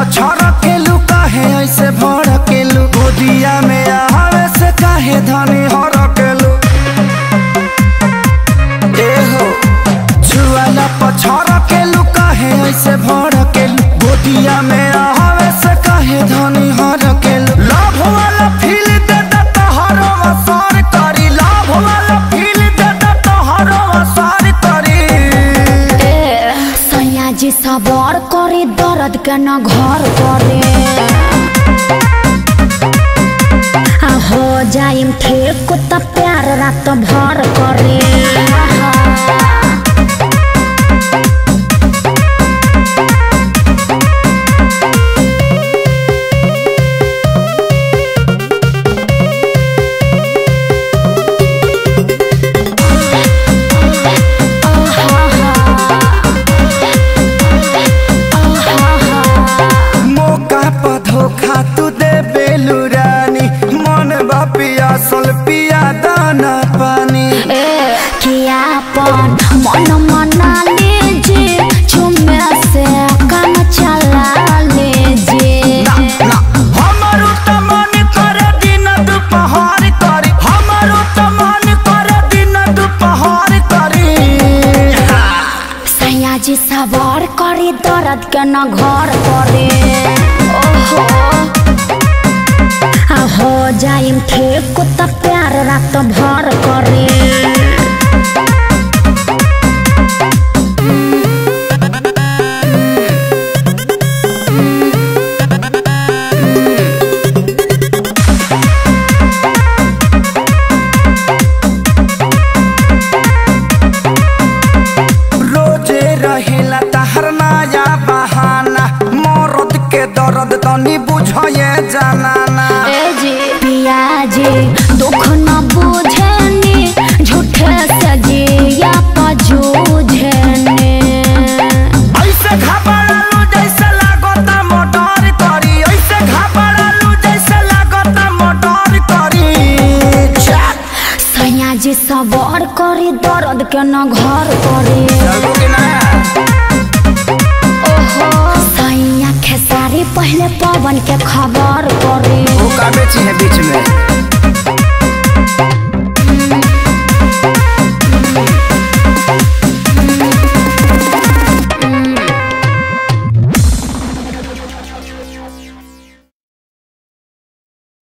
पछड़ के लू काहे ऐसे भड़ के लू गोदिया में आवे से काहे धनी हर के लू ए हो छुआला पछड़ के लू काहे ऐसे भड़ के लू गोदिया में आवे से काहे धनी हर के लू लाभ वाला फील दे दे तोहरो असर करी लाभ वाला फील दे दे तोहरो असर करी ए सैयाजी सबर करे दर्द के न घर करे आ हो जाइम ठीक त प्यार रात भर करे मौका पर धोखा तू दे बेलू रानी मन बा पियासल पिया दाना पानी ए कियापन मन मना लीजिए झुमे से काम चला लीजिए ना हमारो त मन करे दिन दुपहर करी हमारो त मन करे दिन दुपहर करी सैयाजी सवार करे दर्द के न घर करे ओहो आ हो जाइम ठीक त प्यार रात भर करे रोजे रहेला तहर नया बहाना मरद के दर्द तनी बुझे जानाना ए जी पियाजी दुख न बुझेनी झूठे से जिया पजूझेनी ऐसे घबरालू जैसे लागता मोटर करी ऐसे घबरालू जैसे लागता मोटर करी चल सैयाजी सवार करे दर्द के न घर करे चलबो कि ना ओहो सैया खेसारी पहले पवन के खबर करे वो का बेची है बीच में